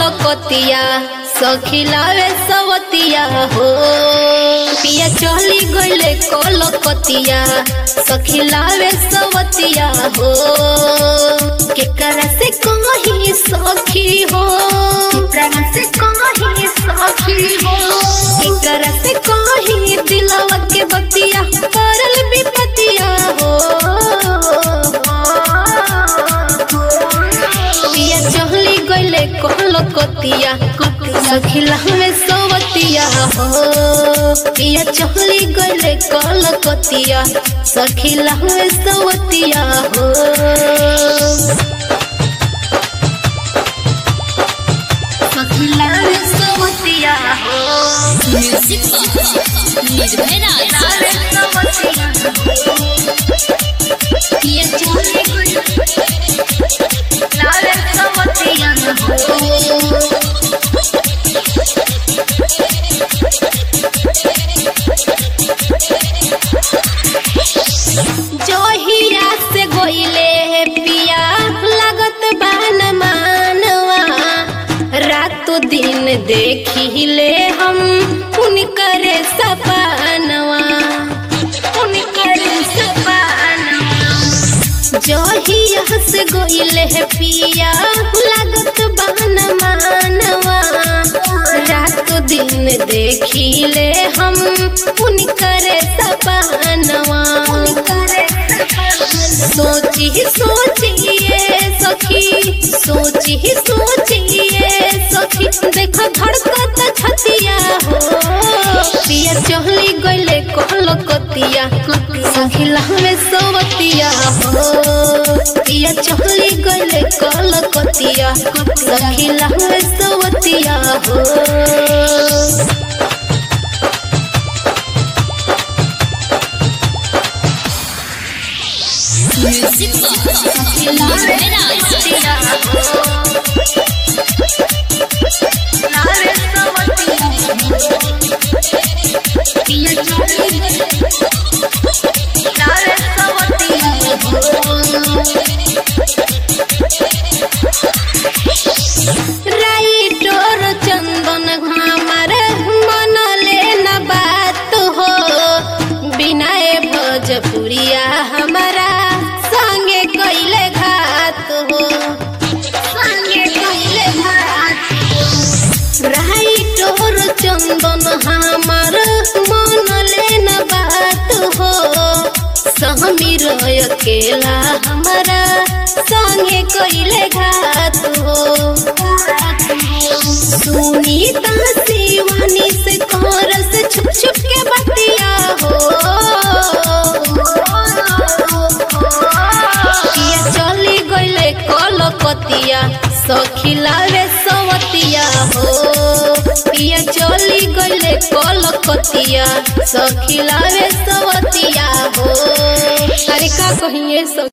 कलकतिया सखिलावे सवतिया हो पिया चली गईले कलकतिया सखिलावे सवतिया हो केकरा से कहीं सखी हो केकरा से कहीं सखी हो केकरा से कहीं दिलवा के बतिया करल विपतिया हो पिया चहली गईले कलकतिया सखिला में सवतिया हो पिया चहली गईले कलकतिया सखिला में सवतिया हो सखिला में सवतिया हो म्यूजिक निर्भय राज पिया चहली गईले लाल सवतिया हो जोहिया से गोइले पिया लागत बान मानवा रातो दिन देखिले हम उनकरे सपनवा उनकरे सपनवा जोहिया से गोइले पिया लागत बान मानवा रातो दिन देखिले हम उनकरे सपनवा सोची सोचिए सखी सोची सोचिए सखी देखो धड़कत छतिया हो पिया चहली गईले कलकतिया सखिला में सोवतिया हो पिया चहली गईले कलकतिया सखिला में सोवतिया हो म्यूजिक निर्भय राज राइटोर चंदन हमार मन लेना बात हो बिनाए भोजपुरिया हमारा संगे कैले घात हो संगे कैले घात राइटोर चंदन हमार मन लेना बात हो सहमीर अकेला हमारा संगे कैले घात हो सुनीता शिवानी से कोरस छुप छुप के बतिया हो पिया चली गईले कलकतिया सखिला रे सवतिया हो पिया चली गईले कलकतिया सखिला रे सवतिया हो अरे का कहिए सब